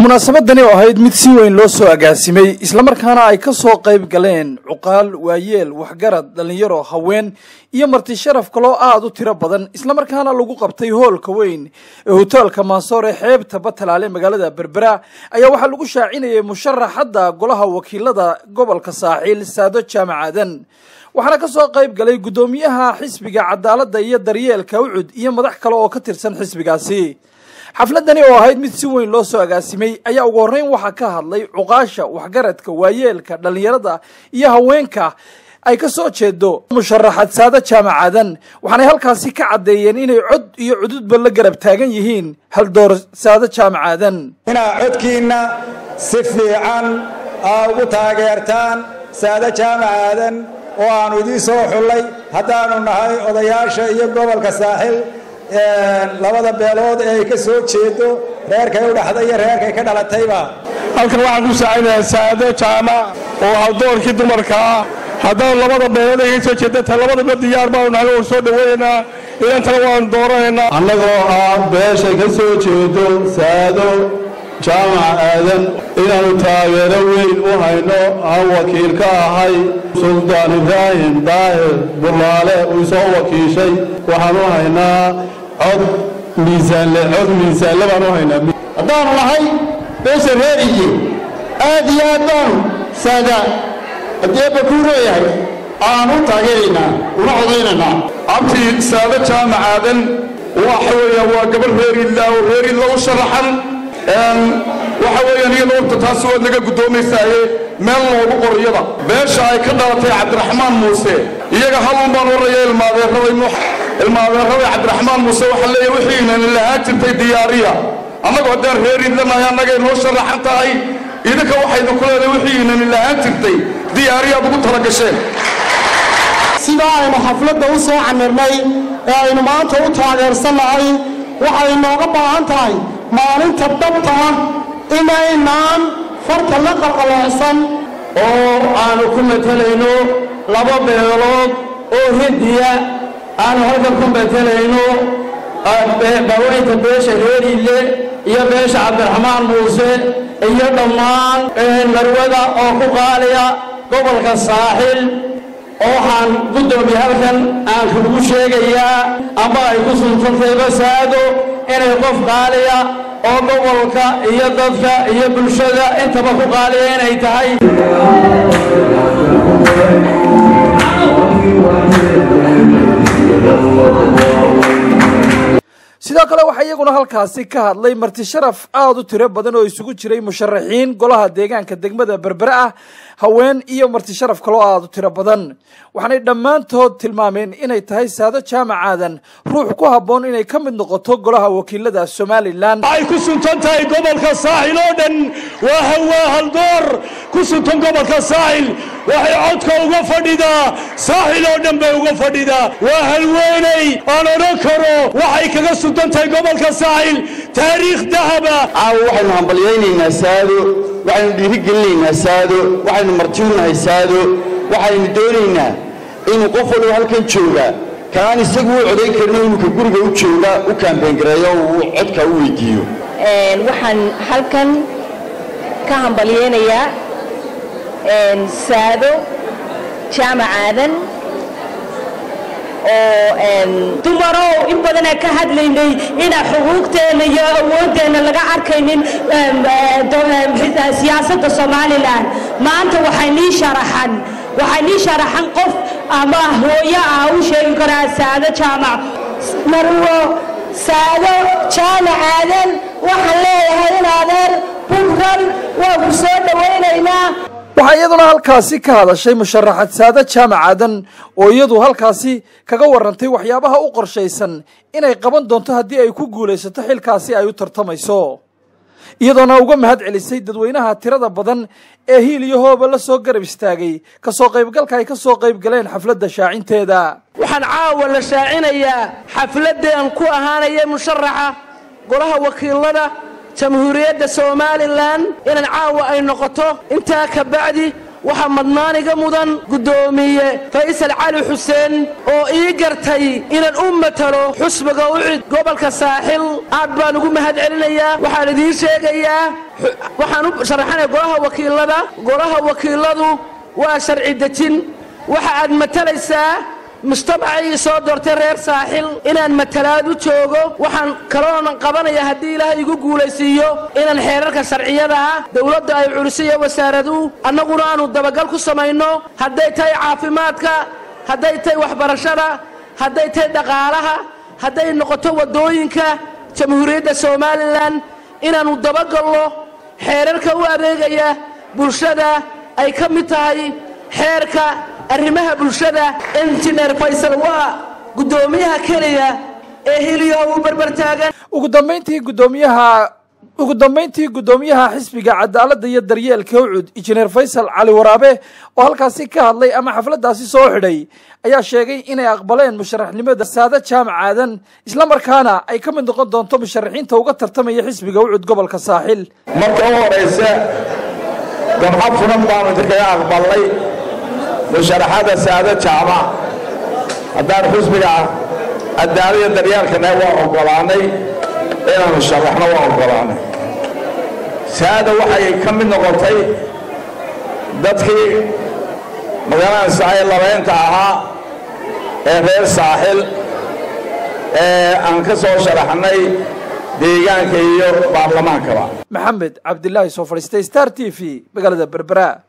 munaasabadani oo ahayd mid si weyn loo soo agaasimay islamarkaana ay ka soo qayb galeen cuqaal waayeel waxgarad dhallinyaro haween iyo marti sharaf kaloo aada u tiro badan islamarkaana lagu qabtay hoolka weyn ee hoteelka mansoor ee xeebta batalaale magaalada berbera ayaa waxaa lagu shaacinayay musharaxadda golaha wakiilada gobolka saaxiil saado jaamac aadan waxaana ka soo qayb galay guddoomiyaha xisbiga cadaaladda iyo daryeelka ucud iyo madax kale oo ka tirsan xisbigaasi xafladani oo ahayd mid si weyn loo soo agaasimay ayaa ugu horreyn waxaa ka hadlay cuqaasha waxgaradka waayeelka dhallinyarada iyo haweenka ay ka soo jeedo musharaxad saado jaamac aadan waxaanay halkaasi ka caddeeyeen inay cod iyo cududba la garab taagan yihiin haldoor saado jaamac aadan inaad codkiinna si fiican aa ugu taageertaan saado jaamac aadan oo aanu idiin soo xullay haddaanu nahay odayaasha iyo gobolka saaxil labada beelood ee ay ka soo jeedo reerkay u dhaxday iyo reerkay ka dhalatayba halkan waxaan ku saacinayaa saado jaamac oo haldoorkii dumarka ah haddaan labada beelood ay ka soo jeeda ta labadaba diyaar baanu nahay waan soo dhawaynaynaa inantana waanu dooranaynaa annagoo ah beesha ka soo jeedo saado jaamac aadan inaannu taageero weyn u hayno aan wakiil ka ahay suldaan ibraahim daahir burlaale uu soo wakiishay waxaan u haynaa cod miisaanle cod miisaanle baan u haynaa haddaanu nahay beesha reer iyo aad iyo aad baanu saada haddeeba kuu leeyahay aanu taageeraynaa una codaynaynaa abtii saado jaamac aadan waxa weeyaan waa gabadh reer ilaa oo reer illa u sharaxan waxa weeyaan iyada horta taasi waad naga guddoomaysaaye meel loogu qoriyada beesha ay ka dhalatay cabdiraxmaan muuse iyaga halun baan waraya ilmaadeerada ilmaadeerada cabdiraxmaan muuse waxaa leeyahay wixiinani lahaan jirtay diyaariya annagu haddaan reer idlanahay annagay noo sharaxan tahay idinka waxaynu ku leedahay wixiinani lahaan jirtay diyaariyaad ugu tala gasheen sidaa aynu xafladda u soo camirnay ee aynu maanta u taageersannahay waxay nooga baahan tahay maalinta dhabta ah inaynaan farta la qalqaloocsan oo aanu ku matelayno laba beelood oo hindiya aanu halkan ku matelayno baweynta beesha reeriille iyo beesha cabdiraxmaan muuse iyo dhammaan marwada oo ku qaaliya gobolka saaxil waxaan guddoomiye halkan aan kugu sheegayaa amba ay ku suntantay basaado inay qof qaaliya oo gobolka iyo dadka iyo bulshada intaba ku qaaliya inay tahay sidoo kale waxaa iyaguna halkaasi ka hadlay marti sharaf aada u tiro badan oo isugu jiray musharaxiin golaha deegaanka degmada berbere ah haween iyo marti sharaf kaloo aada u tiro badan waxaanay dhammaantood tilmaameen inay tahay saado jaamac aadan ruux ku habboon inay ka mid noqoto golaha wakiilada somalilan waxay ku suntan tahay gobolka saaxil oo dhan waa hawaa haldoor ku suntan gobolka saaxil waxay codka uga fadhidaa saaxil oo dhan bay uga fadhidaa waa halweenay aan odhan karo waxay kaga suntan tahay gobolka saaxil taariikh dahaba caawa waxaynu hambalyaynaynaa saado waxaynu dhiirigelinaynaa saado waxaynu martiunahay saado waxaynu doonaynaa inuu qof walba halkan jooga kaan isagu u codayn karino inuka guriga u jooga u kaambeyngareeyo uu codka u weydiiyo waxaan halkan ka hambalyeynayaa saado jaamac aadan oo dumarow in badanaa ka hadlaynay inaa xuquuqteenna iyo awooddeenna laga arkaynin siyaasadda somalilan maanta waxay nii sharaxan waxay nii sharaxan qof ama hooyo ah u sheegi karaa saado jaamac marwo saado jaamac aadan waxaan leeyahay in adeer bugran waa ku soo dhowaynaynaa waxaa iyaduna halkaasi ka hadashay musharaxad saado jaamac aadan oo iyadu halkaasi kaga warantay waxyaabaha u qorshaysan inay qaban doonto haddii ay ku guulaysato xilkaasi ay u tartamayso iyadoona uga mahad celisay dadweynaha tirada badan ee hiil iyo hooba la soo garab istaagay kasoo qaybgalka ay ka soo qayb galeen xafladda shaacinteeda waxaan caawa la shaacinayaa xafladdan ku ahaanaya musharaxa golaha wakiilada jamhuuriyadda somalilan inaan caawa ay noqoto intaa ka bacdi waxaa madnaaniga mudan guddoomiye faysal cali xuseen oo ii gartay inaan u matalo xusbiga ucid gobolka saaxil aad baan ugu mahad celinayaa waxaan idiin sheegayaa waxaan u sharaxanaya golaha wakiilada golaha wakiiladu waa sharci dejin waxa aad matalaysaa mujtamacii soo doortay reer saaxil inaan matalaad u joogo waxaan kaloonan qabanaya haddii ilaahay igu guulaysiiyo inaan xeerarka sharciyada ah dowladda ay culisiyo wasaaradu annaguna aanu dabagal ku samayno hadday tahay caafimaadka hadday tahay waxbarashada hadday tahay dhaqaalaha hadday noqoto waddooyinka jamhuuriyadda somalilan inaannu dabagalno xeerarka u adeegaya bulshada ay ka mid tahay xeerka arrimaha bulshada injineer faysal waa guddoomiyaha keliya ee hiliyo u barbartaagan ugu dambayntii guddoomiyaha ugu dambayntii guddoomiyaha xisbiga cadaaladda iyo daryeelka ucud injineer faysal cali waraabe oo halkaasi ka hadlay ama xafladdaasi soo xidhay ayaa sheegay inay aqbaleen musharaxnimada saada jaamac aadan islamarkaana ay ka mid noqon doonto musharaxiinta uga tartamaya xisbiga ucud gobolka saaxil marka u horayse dabxa furan baanu idinkaga aqbalnay musharaxada saada jaamac haddaan xusbiga cadaalada daryeelkana waa oggolaanay inaanu sharaxno waa oggolaanay saada waxay ka mid noqotay dadkii magaranaysa ay labaynta ahaa ee reer saaxil ee aan ka soo sharaxnay deegaanka iyo baarlamaankaba maxamed cabdilaahi soo fadhiistay star t v magaalada berbera